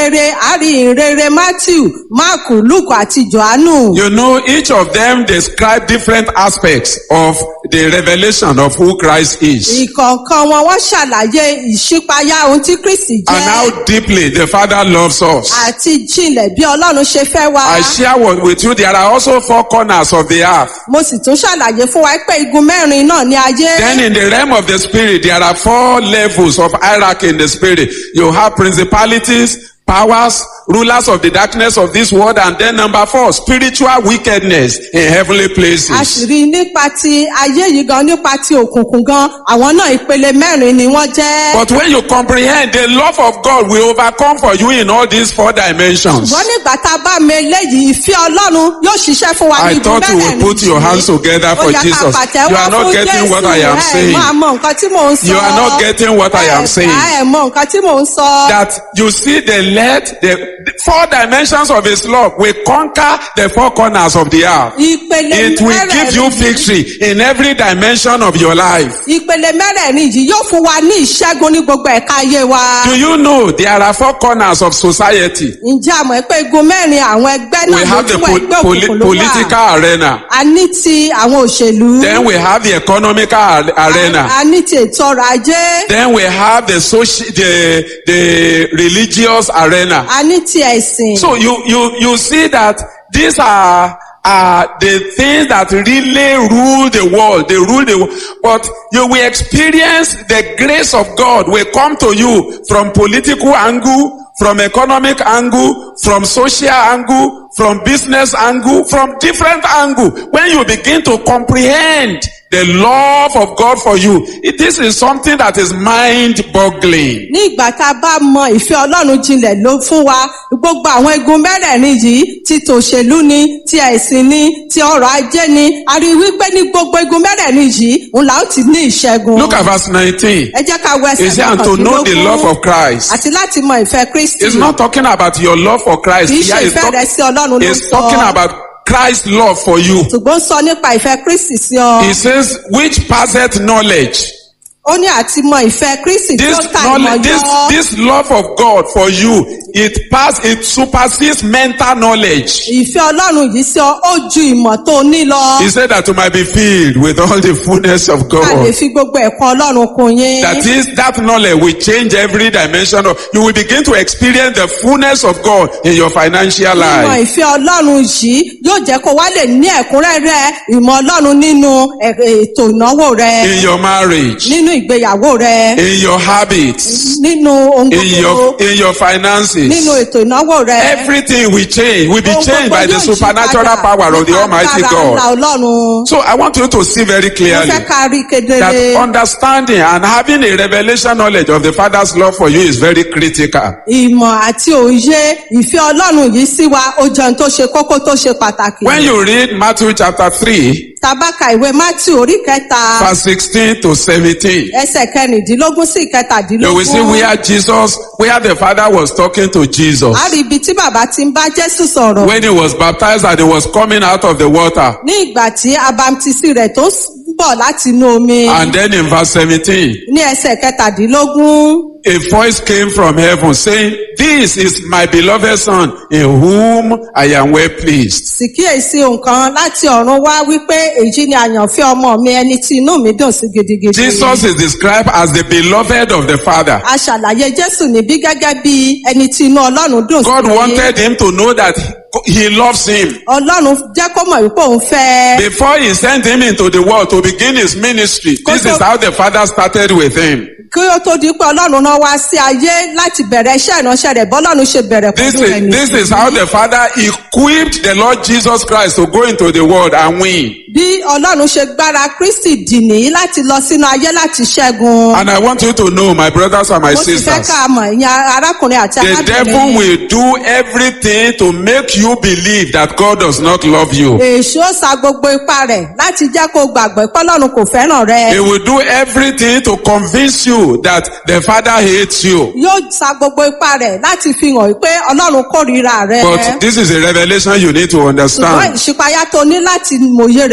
rere àrí ìrere matthew mark luke àti johannu. You know, each of them describe different aspects of the revelation of who Christ is ìkọ̀ọ̀kan wọn wọ́n ṣàlàyé ìṣípayá ohun tí kristi and jẹ́ how deeply the Father loves us. àti jinlẹ̀ bí ọlọ́run ṣe fẹ́ wá. I share what- with you, there are also four corners of the earth. mo sì tún ṣàlàyé fún wa pé igun mẹ́rin náà ní ayé. Then in the realm of the spirit, there are four levels of hierarchy in the spirit. You have principalities, powers, rulers of the darkness of this world, and then number four, spiritual wickedness in heavenly a places. sì rí i nípa ti ayé yìí gan nípa ti òkùnkùn gan àwọn náà ìpele mẹ́rin ni wọ́n jẹ́. But when you comprehend the love of God will overcome for you in all these four dimensions. ṣùgbọ́n nígbà tá a bá mi eléyìí ìfẹ́ ọlọ́run yóò ṣiṣẹ́ fún wa ní I igun thought you mẹ́rẹ̀ẹ̀rin would put your yìí. hands together for Ó yẹ ká Jesus. pàtẹ́wọ́ You are not fún getting what I am Jésù. saying. ẹ máa mọ nǹkan tí mò ń sọ. You are not getting what I am saying. ẹ mọ nǹkan tí mò ń sọ. That you see the let the, the four dimensions of his love will conquer the four corners of the earth. ìpele It will give you mẹ́rẹ̀ẹ̀rin yìí- victory in every dimension of your life. ìpele mẹ́rẹ̀ẹ̀rin yìí yóò fún wa ní ìṣẹ́gun ní gbogbo ẹ̀ka ayé wa. Do you know there are four corners of society? ǹjẹ́ àmọ́ pé igun mẹ́rin àwọn ẹgbẹ́ We náà have the lójú po- ẹgbẹ́ poli- òkùnkùn ló wà. political arena. a ní ti àwọn òṣèlú. Then we have the economical ar- arena. a ní ti ètò ọrọ̀ ajé. Then we have the social, the, the religious arena. a ní ti ẹ̀sìn. So you, you, you see that these are, are the things that really rule the world. They rule the world. But you will experience the grace of God will come to you from political angle, from economic angle, from social angle, from business angle, from different angle. When you begin to comprehend the love of God for you, it- this is something that is mind boggling. ní ìgbà tá a bá mọ ìfẹ́ ọlọ́run jinlẹ̀ ló fún wa gbogbo àwọn igun mẹ́rẹ̀ẹ̀rin yìí ti tòṣèlú ni ti ẹ̀sìn ni ti ọrọ̀ ajé ni a rí i wípé ní gbogbo igun mẹ́rẹ̀ẹ̀rin yìí òun là ó ti ní ìṣẹ́gun. Look at verse 19. ẹ jẹ́ ká wọ ẹsẹ̀ He said, and to know the love of Christ. àti láti mọ ìfẹ́ kristi It's not talking about your love for Christ. kì í ṣe Here it's, ìfẹ́ talk- rẹ sí ọlọ́run ló ń it's talking sọ about Christ's love for you. ṣùgbọ́n ó sọ nípa ìfẹ́ kristi sí ọ He says, which passeth knowledge. ó ní àti mọ ìfẹ́ kristi tí This ó ta knowledge, this, ìmọ̀ yọ this love of God for you, it pass, it supersedes mental knowledge. ìfẹ́ ọlọ́run yìí sí ọ ó ju ìmọ̀ tó ní lọ He said that you might be filled with all the fullness of ká lè God. fi gbogbo ẹ̀kọ́ ọlọ́run kún yín. That is, that knowledge will change every dimension of, you will begin to experience the fullness of God in your financial Ìmọ̀ life. ìfẹ́ Ọlọ́run yìí yóò jẹ́ kó wá lè ní ẹ̀kúnrẹ́rẹ́ ìmọ̀ Ọlọ́run nínú ẹ̀- ètò ìnáwó rẹ, In your marriage, nínú ìgbéyàwó rẹ, in your habits, nínú ohun in gbogbo, your, in your nínú finances. ètò ìnáwó rẹ. Everything will change, will be Ohun changed gbogbo by the yóò yí supernatural padà power of the nípa Almighty agbára ńlá God. Ọlọ́run. So I want you to see very Mo clearly fẹ́ ká rí kedere. that understanding and having a revelation knowledge of the Father's love for you is very critical. Ìmọ̀ àti òye ìfẹ́ Ọlọ́run yìí sí wa ó jẹun tó ṣe kókó tó ṣe pàtàkì. When you read Matthew chapter 3, Tabaka ìwé Matthew orí kẹta verse 16 to 17, ẹsẹ̀ kẹrìndínlógún sí you will see ìkẹtàdínlógún. where Jesus, where the Father was talking to Jesus a rí ibi tí bàbá ti ń bá jésù sọ̀rọ̀ when he was baptized and he was coming out of the water. ní ìgbà tí abamtisi rẹ̀ tó ń bọ̀ láti inú omi And then in verse 17, ní ẹsẹ̀ kẹtàdínlógún a voice came from heaven saying, This is my beloved son in whom I am well pleased. sì kíyèsí nǹkan láti ọ̀run wá wípé èyí ni àyànfẹ́ ọmọ mi ẹni tí inú mi dùn sí gidigidi. Jesus is described as the beloved of the Father. a ṣàlàyé jésù níbí gẹ́gẹ́ bí ẹni tí inú ọlọ́run dùn God sí. wanted him to know that he loves him. ọlọ́run jẹ́ kó mọ̀ wípé òun fẹ́. Before he sent him into the world to begin his ministry, this is how the Father started with him. kí ó tó di pé ọlọ́run náà wá sí ayé láti bẹ̀rẹ̀ iṣẹ́ ìránṣẹ́ rẹ̀ bọ́lọ́run ṣe bẹ̀rẹ̀ This pẹ̀lú rẹ̀ is, nìyí. this is how the Father equipped the Lord Jesus Christ to go into the world and win. bí ọlọ́run ṣe gbára kristi dì ní láti lọ sínú ayé láti ṣẹ́gun. And I want you to know, my brothers and my mo sì fẹ́ sisters, ká mọ̀ ìyẹn arákùnrin àti the devil arábìnrin. will do everything to make you believe that God does not love you. èṣù ó sa gbogbo ipá rẹ̀ láti jẹ́ kó gbàgbọ́ pé ọlọ́run kò fẹ́ràn He rẹ. will do everything to convince you that the Father hates you. yóò sa gbogbo ipá rẹ̀ láti fi hàn pé ọlọ́run kórìíra rẹ. But this is a revelation you need to ṣùgbọ́n understand. ìṣípayá tó ní láti mòye rẹ̀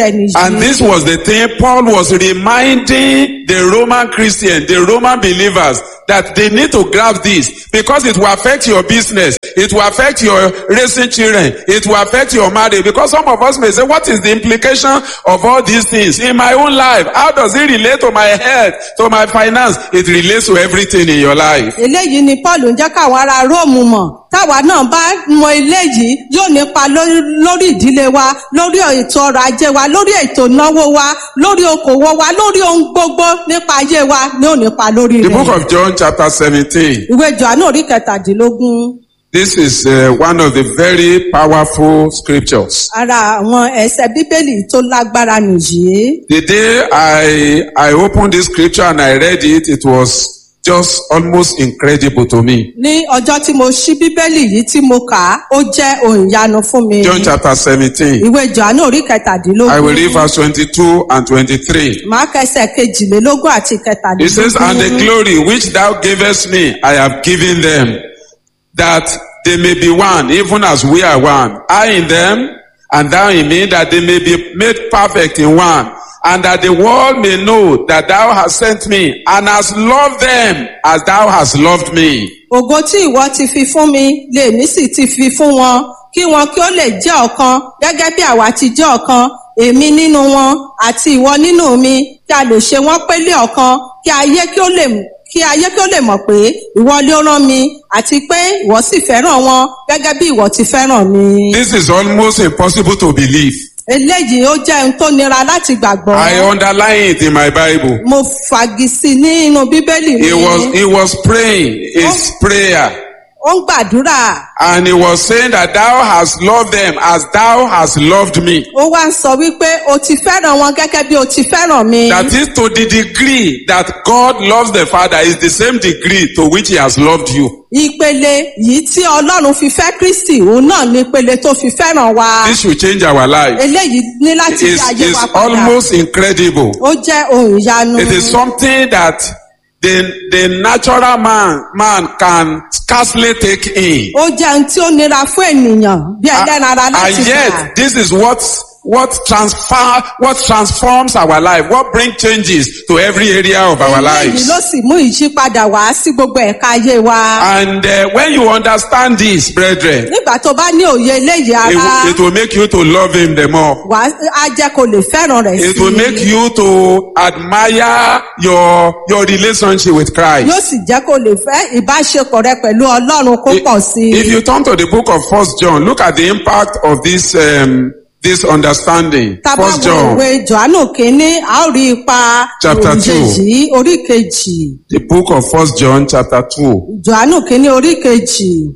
rẹ̀ And nìyí. this was the thing Paul was reminding the Roman Christian, the Roman believers, that they need to grab this because it will affect your business. It will affect your raising children. It will affect your marriage. Because some of us may say, what is the implication of all these things in my own life? How does it relate to my health, to my finance? It relates to everything in your life. eléyìí ni paul ń jẹ́ káwọn ará róòmù mọ̀ táwa náà bá mọ eléyìí yóò nípa lórí lórí ìdílé wa lórí ètò ọrọ̀ ajé wa lórí ètò ìnáwó wa lórí okòwò wa lórí ohun gbogbo nípa ayé wa ní ò nípa lórí The book rẹ̀. of John chapter 17. ìwé johannu orí kẹtàdínlógún This is uh, one of the very powerful scriptures. ara àwọn ẹsẹ bíbélì tó lágbára nìyí. The day I I opened this scripture and I read it, it was just almost incredible to me. ní ọjọ́ tí mo ṣí bíbélì yìí tí mo kà á ó jẹ́ ohun ìyanu fún mi. John chapter 17. ìwé johannu orí I will read kẹtàdínlógún verse 22 and 23. máa kẹsẹ̀ kejìlélógún àti It says, And the kẹtàdínlógún. glory which thou gavest me, I have given them, that they may be one, even as we are one. I in them, and thou in me, that they may be made perfect in one. And that the world may know that thou hast sent me, and hast loved them as thou hast loved me. ògo tí ìwọ ti fi fún mi lèmi sì ti fi fún wọn kí wọn kí ó lè jẹ́ ọ̀kan gẹ́gẹ́ bí àwa ti jẹ́ ọ̀kan èmi nínú wọn àti ìwọ nínú mi kí a lè ṣe wọ́n pélé ọ̀kan kí ayé kí ó lè kí ayé kí ó lè mọ̀ pé ìwọ ló rán mi àti pé ìwọ sì fẹ́ràn wọn gẹ́gẹ́ bí ìwọ ti fẹ́ràn mi. This is almost impossible to believe. eléyìí ó jẹ́ ohun tó nira láti gbàgbọ́. I underline it in my Bible. mo fagisi nínú bíbélì mi He was, he was praying his prayer. ó ń gbàdúrà And he was saying that thou hast loved them as thou hast loved me. ó wá ń sọ wípé o ti fẹ́ràn wọn gẹ́gẹ́ bí o ti fẹ́ràn mi. That is to the degree that God loves the Father is the same degree to which he has loved you. ìpele yìí tí ọlọ́run fi fẹ́ kristi òun náà ní ìpele tó fi fẹ́ràn wa. This should change our life. eléyìí ní láti It's, yí ayé it's wa padà. almost incredible. ó jẹ́ ohun ìyanu. It is something that the, the natural man, man can scarcely take in. ó jẹ́ ohun tí ó nira fún ènìyàn bí ẹlẹ́ran ara and láti gbà. yet, this is what what transfer what transforms our life, what brings changes to every area of our eléyìí lives. ló sì mú ìyípadà wá sí gbogbo ẹ̀ka ayé wa. And uh, when you understand this, brethren, nígbà tó bá ní òye eléyìí it, ara will- it will make you to love him the more. wà á jẹ́ kó lè fẹ́ràn rẹ̀ It will make you to admire your your relationship with Christ. yóò sì jẹ́ kó lè fẹ́ ìbáṣepọ̀ rẹ pẹ̀lú ọlọ́run kó pọ̀ sí If i. you turn to the book of First John, look at the impact of this um, this understanding. tábà First wo John, ìwé johannu kínní a ó rí ipa Chapter òye two. yìí orí kejì the book of First John, chapter two. johannu kínní orí kejì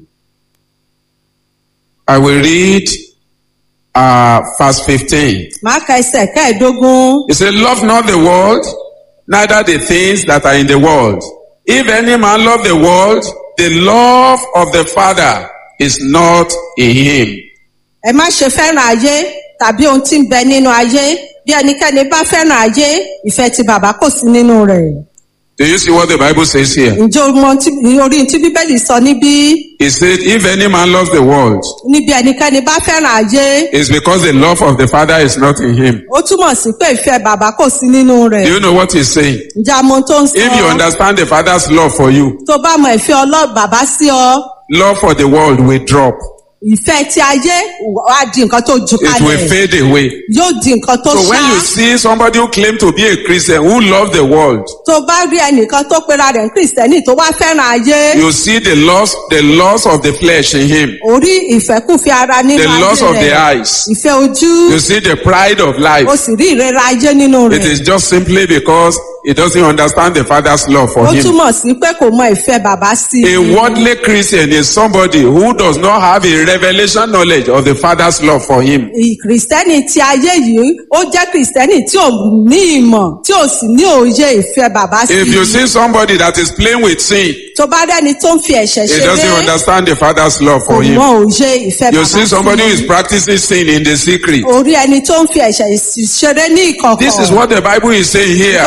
I will read uh, verse 15. máa ka ẹsẹ̀ kẹ́ẹ̀ẹ́dógún. He said, Love not the world, neither the things that are in the world. If any man love the world, the love of the Father is not in him. ẹ má ṣe fẹ́ràn ayé tàbí ohun tí ń bẹ nínú ayé bí ẹnikẹ́ni bá fẹ́ràn ayé ìfẹ́ ti bàbá kò sí nínú rẹ̀. Do you see what the Bible says here? ǹjẹ́ o mọ tí- orí tí bíbélì sọ níbí He said, If any man loves the world, níbi ẹnikẹ́ni bá fẹ́ràn ayé it's because the love of the Father is not in him. ó túmọ̀ sí pé ìfẹ́ bàbá kò sí nínú rẹ̀. Do you know what he's saying? ǹjẹ́ àmọ́ tó ń If you sọ understand the Father's love for you, tó bá mọ ìfẹ́ ọlọ́ bàbá sí ọ love for the world will drop. ìfẹ́ ti ayé wá di nǹkan tó ju It will kalẹ̀ fade away. yóò di nǹkan tó So when ṣá you see somebody who claim to be a Christian who love the world, tó bá rí ẹnìkan tó pera rẹ̀ ní kìrìsìtẹ́nì tó wá fẹ́ràn ayé you see the loss, the loss of the flesh in him, orí ìfẹ́kùfẹ́ ara nínú the loss ayé of the rẹ̀ eyes. ìfẹ́ ojú You see the pride of o life. sì rí ìrera ayé nínú It rẹ̀ is just simply because he doesn't understand the Father's love ó for him. túmọ̀ sí pé kò mọ ìfẹ́ bàbá sí A i worldly Christian is somebody who does not have a revelation knowledge of the Father's love for him. kìrìsìtẹ́nì ti ayé yìí ó jẹ́ kìrìsìtẹ́nì tí ò ní ìmọ̀ tí ò sì ní òye ìfẹ́ bàbá sí If you i see somebody that is playing with sin, tó bá rẹ́ni tó ń fi ẹ̀ṣẹ̀ he doesn't ṣeré understand the Father's love kò for him. mọ òye ìfẹ́ You bàbá see somebody who sí is i practicing sin in the secret. orí ẹni tó ń fi ẹ̀ṣẹ̀ ṣeré ní ìkọ̀kọ̀ This is what the Bible is saying here. ìgbà tí bíbélì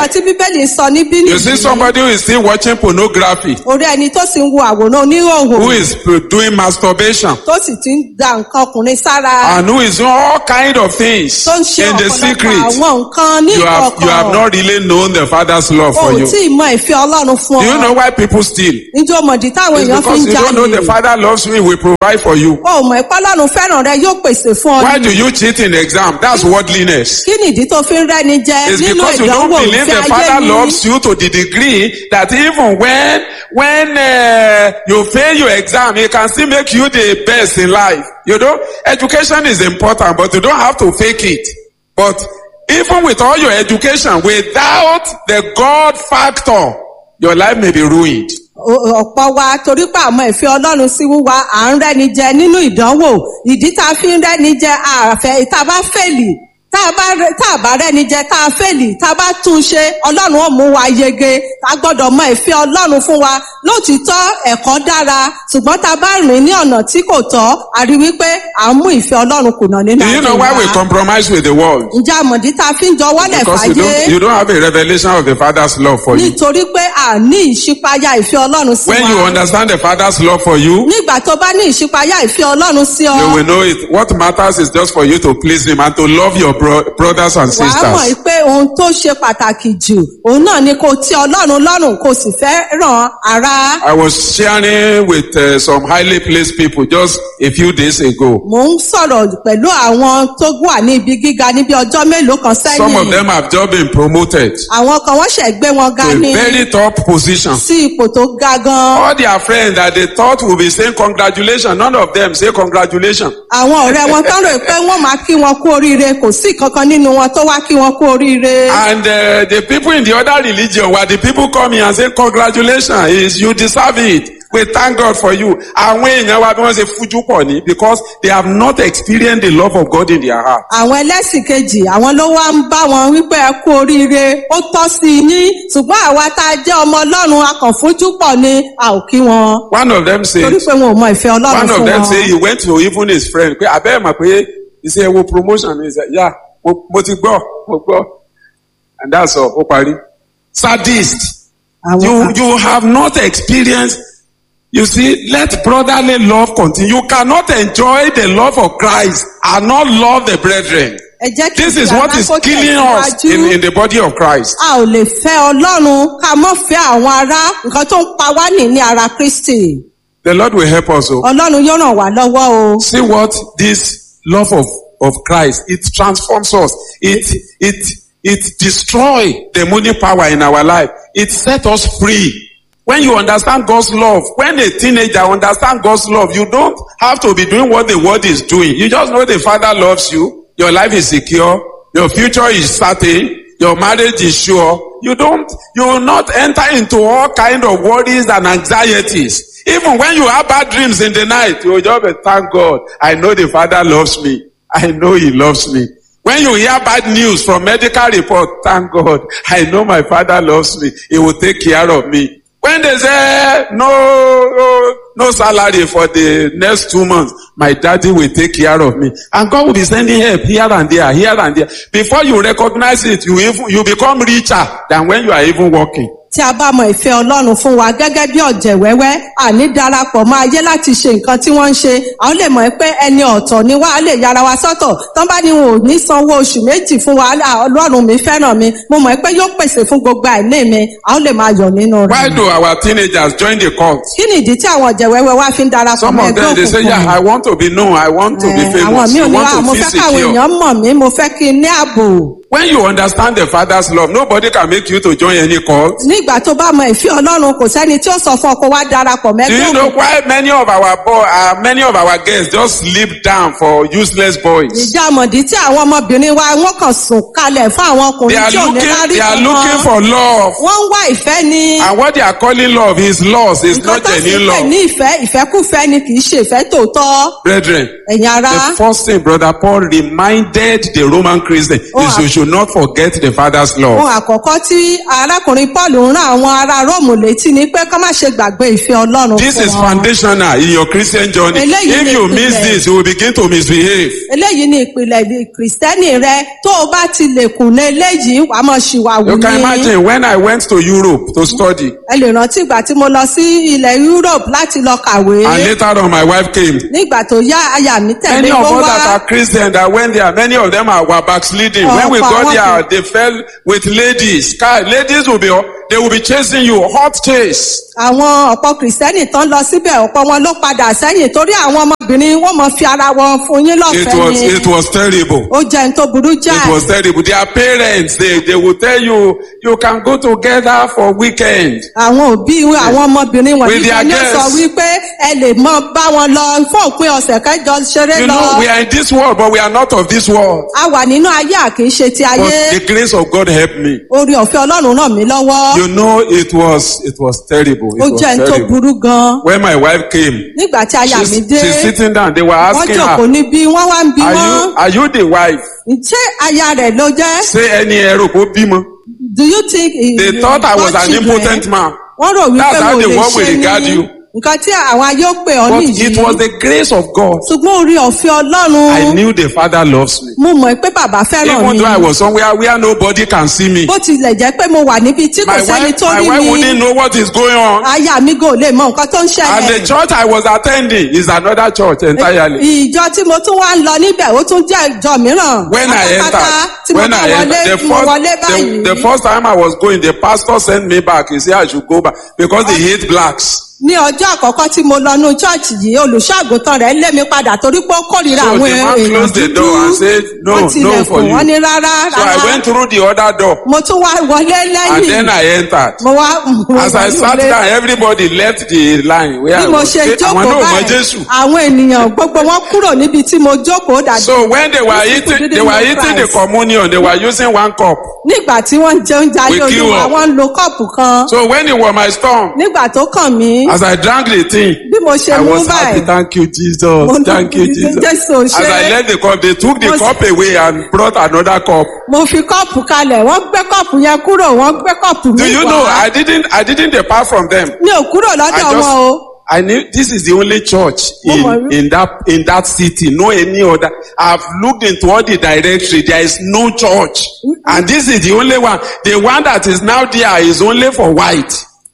bíbélì sọ níbí You see nìyí somebody who is still watching pornography, orí ẹni tó sì ń wo àwòrán oníròhò who is doing masturbation, tó sì ti ń da nǹkan ọkùnrin sára and who is doing all kind of things tó ń ṣe in the ọ̀pọ̀lọpọ̀ secret. àwọn nǹkan ní You have you have ìkọ̀kọ̀ not really known the Father's love o for ò you. tí ì mọ ìfẹ́ ọlọ́run fún Do you ọ know why people steal? níjó mọ̀dí táwọn It's èèyàn fi because ń you don't know jalè the Father loves you, He will provide for you. o ò mọ̀ ìpá ọlọ́run fẹ́ràn rẹ yóò pèsè fún ọ Why ní do you cheat in exam? That's worldliness. kí nìdí tó fi ń rẹ́ni jẹ It's nínú because you don't ìdánwò believe ìfẹ́ the ayé Father ni loves you to the degree that even when when uh, you fail your exam, He can still make you the best in life. You know, education is important, but you don't have to fake it. But even with all your education, without the God factor, your life may be ruined. O- ọ̀pọ̀ wa torí pé àmọ́ ìfẹ́ ọlọ́run sí wúwa à ń rẹ́ni jẹ nínú ìdánwò ìdí tá a fi ń rẹ́ni jẹ àfẹ́ tá a bá fèlì tá a bá rẹ- tá a bá rẹ́ni jẹ tá a fèlì tá a bá tún ṣe ọlọ́run ó mú wa yege a gbọ́dọ̀ mọ ìfẹ́ ọlọ́run fún wa lótìítọ́ ẹ̀kọ́ dára ṣùgbọ́n tá a bá rìn ní ọ̀nà tí kò tọ́ a rí wípé à ń mú ìfẹ́ ọlọ́run kùnà nínú Do you know why we compromise with the world? ǹjẹ́ àmọ̀dí tá a fi ń jọwọ́lẹ̀ Because you fàyè don't, you don't have a revelation of the Father's love for you. nítorí pé à ní ìṣípayá ìfẹ́ ọlọ́run sí When wa. you understand the Father's love for you, nígbà tó bá ní ìṣípayá ìfẹ́ ọlọ́run sí ọ you will know it. What matters is just for you to please Him and to love your bro- brothers and wàá mọ̀ sisters. pé ohun tó ṣe pàtàkì jù òun náà ni kò tí ọlọ́run lọ́rùn kò sì fẹ́ ràn ara. I was sharing with uh, some highly placed people just a few days ago. mò ń sọ̀rọ̀ pẹ̀lú àwọn tó wà ní ibi gíga níbi ọjọ́ mélòó kan Some of sẹ́yìn them have just been promoted àwọn kan wọ́n ṣẹ̀ gbé wọn ga to a ní very top position. sí ipò tó ga gan. All their friends that they thought would be saying congratulations, none of them say congratulations. àwọn ọ̀rẹ́ wọn tán rò pé wọ́n máa kí wọn kú oríire kò sí kankan nínú wọn tó wá kí wọn kú oríire. And uh, the people in the other religion, were the people coming and say, congratulations, is you deserve it. We thank God for you. Àwọn èèyàn wa bí wọ́n ṣe fújú pọ̀ ní because they have not experienced the love of God in their heart. àwọn ẹlẹ́sìn kejì àwọn ló wá ń bá wọn wípé ẹ kú oríire ó tọ́ sí i yín ṣùgbọ́n àwa tá a jẹ́ ọmọ ọlọ́run akànfójú pọ̀ ni a ò kí wọn One of them said, torí pé wọn ò mọ ìfẹ́ ọlọ́run one of fún them wọn. say he went to even his friend pé abẹ́ mọ̀ pé he say wo promotion he say yeah mo, mo ti gbọ́ mo gbọ́ and that's all ó parí. Sadist. àwọn You you have not experienced. You see, let brotherly love continue. You cannot enjoy the love of Christ and not love the brethren. ẹ jẹ́ kí This is ìfẹ́ what is alákòóso killing us tẹ̀síwájú. in, in the body of Christ. a ò lè fẹ́ ọlọ́run ká mọ́ fẹ́ àwọn ará nǹkan tó ń pa wá nì ní ara kristi The Lord will help us. oh. ọlọ́run yóò ràn wá lọ́wọ́ o. See what this love of, of Christ, it transforms us. It, it, it destroy the money power in our life. It set us free. When you understand God's love, when a teenager understand God's love, you don't have to be doing what the world is doing. You just know the Father loves you. Your life is secure. Your future is certain. Your marriage is sure. You don't, you will not enter into all kind of worries and anxieties. Even when you have bad dreams in the night, you will just be, thank God. I know the Father loves me. I know He loves me. When you hear bad news from medical report, thank God. I know my Father loves me. He will take care of me. When they say no, no, no salary for the next two months, my daddy will take care of me. And God will be sending help here and there, here and there. Before you recognize it, you even, you become richer than when you are even working. tí a bá mọ ìfẹ́ ọlọ́run fún wa gẹ́gẹ́ bí ọ̀jẹ̀ wẹ́wẹ́ àní darapọ̀ mọ́ ayé láti ṣe nǹkan tí wọ́n ń ṣe àwọn lè mọ̀ pé ẹni ọ̀tọ̀ ni wá á lè yára wa sọ́tọ̀ tán bá ní wọn ò ní sanwó oṣù méjì fún wa "Ah, ọlọ́run mi fẹ́ràn mi mo mọ̀ pé yóò pèsè fún gbogbo àìní mi àwọn lè máa yọ̀ nínú Why rẹ̀. do our teenagers join the cult? kí ni ìdí tí àwọn ọ̀jẹ̀ wẹ́wẹ́ wá fi ń darapọ̀ Some mọ́ of ẹgbẹ́ them, they say, òkùnkùn? yeah, I want to be known. I want to be Eh, àwọn famous. mi ò I ní wá want mo to fẹ́ feel káwọn secure. èèyàn mọ̀ mí mo fẹ́ kí n ní ààbò. When you understand the Father's love, nobody can make you to join any cult. nígbà tó bá mọ ìfẹ́ ọlọ́run kò sẹ́ni tí ó sọ fún ọ kó wá darapọ̀ Do mẹ́gbẹ́ you know òkùnkùn. why many of our boy, uh, many of our girls just sleep down for useless boys? ìjà àmọ̀dí tí àwọn ọmọbìnrin wa wọ́n kàn sùn kalẹ̀ fún àwọn They ọkùnrin are tí ò ní looking, lárí they are looking kankan. for love. wọ́n ń wá ìfẹ́ ni. And what they are calling love is loss. It's nǹkan not tó sì genuine pè love. ní ìfẹ́ ìfẹ́kúfẹ́ ni kì í ṣe ìfẹ́ tòótọ́ Brethren, ẹ̀yin ara. the first thing Brother Paul reminded the Roman Christian Oh, is you should not forget the Father's love. ohun àkọ́kọ́ tí arákùnrin paul ń rán àwọn ará róòmù létí ni pé ká má ṣe gbàgbé ìfẹ́ ọlọ́run This fún is wọn. foundational in your Christian journey. Eléyìí If ni you miss ìpìlẹ̀. this, you will begin to misbehave. eléyìí ni ìpìlẹ̀ ìdí kìrìsìtẹ́nì rẹ tó o bá ti lè kùnà eléyìí wàá mọ̀ ṣìwàwù You can ní. imagine when I went to Europe to study, ẹ lè rántí ìgbà tí mo lọ sí ilẹ̀ europe láti lọ kàwé and later on my wife came. nígbà tó yá aya mi tẹ̀lé Many of ó us wá that are Christians that went there, many of them are were backsliding. When we Ọ̀pọ̀ got àwọn there, kò- they fell with ladies. Guy, ladies will be, they will be chasing you, hot chase. àwọn ọ̀pọ̀ kìrìsìtẹ́nì tán lọ síbẹ̀ ọ̀pọ̀ wọn ló padà sẹ́yìn torí àwọn ọmọbìnrin wọ́n mọ̀ fi ara wọn fún yín It lọ́fẹ̀ẹ́ was, ni it was terrible. ó jẹ́ ní tó burú It jáì was terrible. Their parents, they, they will tell you, you can go together for weekend. àwọn òbí àwọn ọmọbìnrin wọ̀nyí With their kan ní sọ girls. wípé ẹ lè mọ bá wọn lọ fún òpin ọ̀sẹ̀ kẹjọ ṣeré You lọ know, we are in this world, but we are not of this world. a wà nínú ayé àkínṣe ti ayé But the grace of God helped me. orí ọ̀fẹ́ ọlọ́run ràn mí lọ́wọ́ You know, it was, it was terrible. It ó was jẹ́ ní tó terrible. burú gan When my wife came, nígbà tí aya she's, mi dé she's sitting down. They were wọ́n asking jòkó her, níbí wọ́n wá ń bi are wọ́n you, are you the wife? ṣé aya rẹ̀ ló jẹ́ Say any ẹrù kó bímọ. do you think he- They thought I was got an children? impotent man. wọ́n rò wípé That's how mo the lè world will ṣe regard ní you. nǹkan tí àwọn ayé ó pè ọ́ But nìyí it was the grace of God. ṣùgbọ́n orí ọ̀fẹ́ I ọlọ́run knew the Father loves me. mo mọ̀ pé bàbá fẹ́ràn Even mi though I was somewhere where nobody can see me. bó tilẹ̀ jẹ́ pé mo wà níbi tí kò My sẹ́ni wife, tó my rí wife mi wouldn't know what is going on. aya mi gò lè mọ nǹkan tó ń And ṣẹlẹ̀ the church I was attending is another church entirely. ìjọ tí mo tún wá ń lọ níbẹ̀ ó tún jẹ́ ìjọ mìíràn When I pátápátá tí entered, mo when bá I wọlé entered, the mo wọlé first, the, báyìí the first time I was going, the pastor sent me back. He said I should go back because they hate blacks. ní ọjọ́ àkọ́kọ́ tí mo lọ nú chọ́ọ̀chì yìí olùṣọ́àgùntàn rẹ̀ lé mi padà torí pé ó kórìíra So àwọn the man èèyàn closed the dúdú door and said, no, wọ́n no tilẹ̀kùn for you. wọ́n ní rárá So I rárá went through the other door mo tún wá wọlé and lẹ́yìn then I entered. mo wá mo As I wọlé. sat down, everybody left the line where bí I mo was. ṣe Say, Àwọn jókòó náà mọ báyìí Jésù. àwọn ènìyàn gbogbo wọn kúrò níbi tí mo jókòó dàbí So when they were These people eating, didn't they were know eating the Christ. communion. They were using one cup. nígbà tí wọ́n ń jẹ oúnjẹ ayé We queue olúwa up. wọ́n ń lo kọ́ọ̀pù kan So when it was my storm, nígbà tó kàn mí as I drank the thing, bí mo ṣe I mú was happy. báyìí Thank you, Jesus. Mo Thank you, dúpẹ́ Jesus. Jésù As ṣe. I left the cup, they took the Mo- cup away and brought another cup. mo fi kọ́ọ̀pù kalẹ̀ wọ́n gbé kọ́ọ̀pù yẹn kúrò wọ́n gbé kọ́ọ̀pù mi Do you wá. know? I didn't. I didn't depart from them. mi ò kúrò I lọ́dọ̀ wọn o just. I knew this is the only church Mo mọ̀ in, wí- in that in that city. No any other. I've looked into all the directory. There is no church, and this is the only one. The one that is now there is only for white.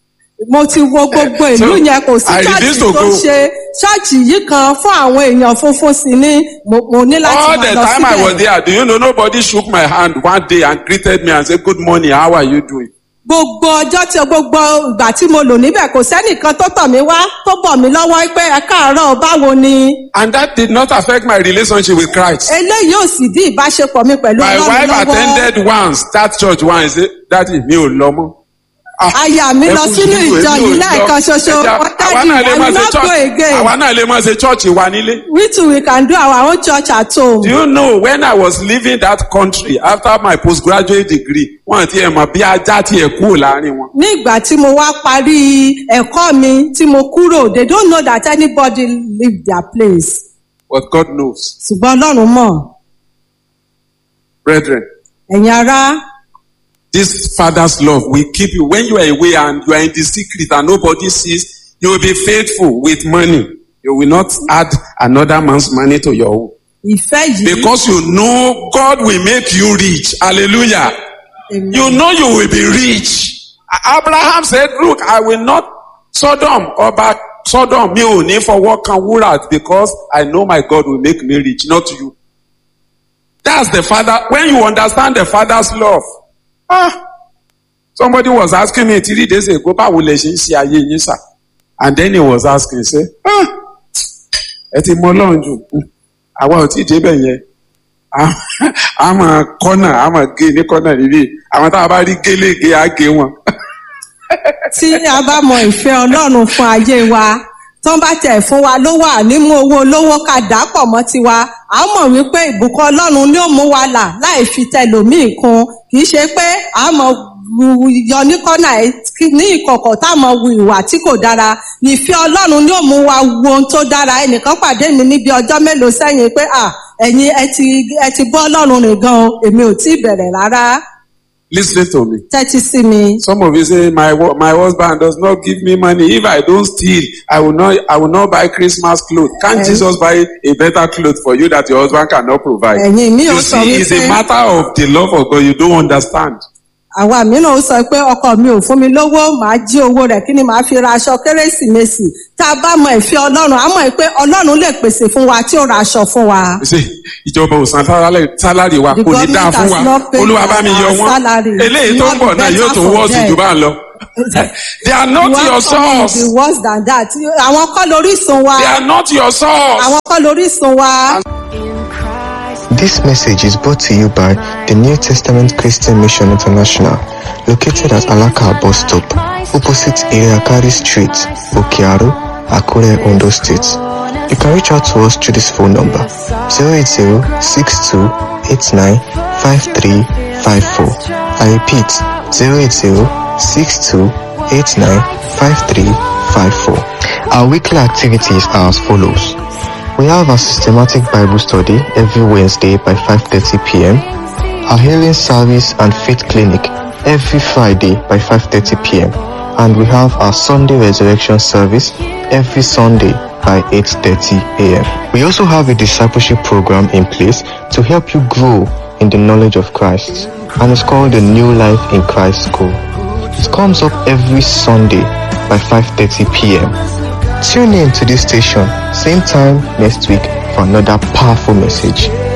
mo ti wo gbogbo ìlú So, yẹn kò sí I ṣọ́ọ̀ṣì refuse to tó go. ṣe ṣọ́ọ̀ṣì yìí kan fún àwọn èèyàn funfun sí ni mo mo ní láti All máa the lọ time I was síbẹ̀ there, do you know nobody shook my hand one day and greeted me and said, "Good morning. How are you doing?" gbogbo ọjọ́ tí gbogbo ìgbà tí mo lò níbẹ̀ kò sẹ́nìkan tó tọ̀ mí wá tó bọ̀ mí lọ́wọ́ pé ẹ káàárọ̀ báwo ni And that did not affect my relationship with Christ. eléyìí ò sì dí ìbáṣepọ̀ mi pẹ̀lú My ọlọ́run wife lọ́wọ́ attended once that church once. Say, Daddy, mi ò lọ mọ́. Ah, aya mi ẹ lọ kú sínú sùúrù, ìjọ èmi ò yìí lọ. lẹ́ẹ̀kan ṣoṣo Ẹ jẹ́- wọ́n àwa dájú náà lè máa I ṣe will not church- go again àwa náà lè máa ṣe church wa nílé. we too we can do our own church at home. Do you know when I was leaving that country after my postgraduate degree, wọ́n ti ẹ̀ mọ̀ bí ajá ti ẹ̀ kúrò láàrin wọn. ní ìgbà tí mo wá parí ẹ̀kọ́ mi tí mo kúrò they don't know that anybody leave their place But God knows. ṣùgbọ́n ọlọ́run mọ̀ Brethren, ẹ̀yin ará this father's love will keep you. When you are away and you are in the secret and nobody sees, you will be faithful with money. You will not add another man's money to your own. ìfẹ́ yìí Because you know God will make you rich. Hallelujah. Amen. You know you will be rich. Abraham said, look, I will not Sodom or back Sodom, mi ò ní fọwọ́ kan wúrà because I know my God will make me rich, not you. That's the father. When you understand the father's love. Ah, somebody was asking me three days ago, báwo lè ṣe ń ṣe ayé yín sà? And then he was asking, say, ah, ẹ ti mọ Ọlọ́run jù. Hmm, Àwa ò tí ì débẹ̀ yẹn. A- A máa kọ́nà, a máa gé ní kọ́nà níbí. Àwọn tá a bá rí gélégé, á gé wọn. tí a bá mọ ìfẹ́ ọlọ́run fún ayé wa tán bá tẹ̀ fún wa lówó ànímú owó olówó ká dà pọ̀ mọ́ tiwa a mọ̀ wípé ìbùkún ọlọ́run ni ó mú wa là láì fi tẹlòmíì kún kì í ṣe pé a mọ̀ wu yọ ní kọ́nà ẹ̀ kí- ní ìkọ̀kọ̀ tá a mọ̀ wu ìwà tí kò dára ìfẹ́ ọlọ́run ni ó mú wa wo ohun tó dára ẹnìkan pàdé mi níbi ọjọ́ mélòó sẹ́yìn pé à ẹ̀yin ẹ ti ẹ ti bọ́ ọlọ́run rìn gan o èmi ò tí ì bẹ̀rẹ̀ rárá Listen to me. tẹ́tí sí mi. Some of you say my wo- my husband does not give me money. If I don't steal, I will not I will not buy Christmas clothes. Can't Eh. Jesus buy a better clothes for you that your husband cannot provide? ẹ̀yin mi ò You sọ see, it's wípé a matter of the love of God. You don't understand. àwa mìíràn ó sọ pé ọkọ mi ò fún mi lówó màá jí owó rẹ̀ kí ni màá fi ra aṣọ kérésìmesì tá a bá mọ ìfẹ́ ọlọ́run á mọ̀ pé ọlọ́run lè pèsè fún wa tí ó ra aṣọ fún wa. You see, ìjọba ò san sálárì sálárì wa The kò ní dáa government fún has wa. not paid Olúwa bá mi our yọ wọ́n. salary. Eléyìí tó ń Not bọ̀ náà better yóò tún for wọ́ọ̀sì them. jù bá ń lọ. They are not One your coming source. will be worse than that. àwọn kọ́ lórísun wa They are not your source. àwọn kọ́ lórísun wa. This message is brought to you by the New Testament Christian Mission International, located at Alaka bus stop, opposite Iriakari Street, Okiaru, Akure, Ondo State. You can reach out to us through this phone number 080-6289-5354. I repeat 080-6289-5354. Our weekly activities are as follows. We have a systematic Bible study every Wednesday by 5:30 p.m. Our healing service and faith clinic every Friday by 5:30 p.m. And we have our Sunday resurrection service every Sunday by 8:30 a.m. We also have a discipleship program in place to help you grow in the knowledge of Christ, and it's called the New Life in Christ School. It comes up every Sunday by 5:30 p.m. Tune in to this station, same time next week for another powerful message.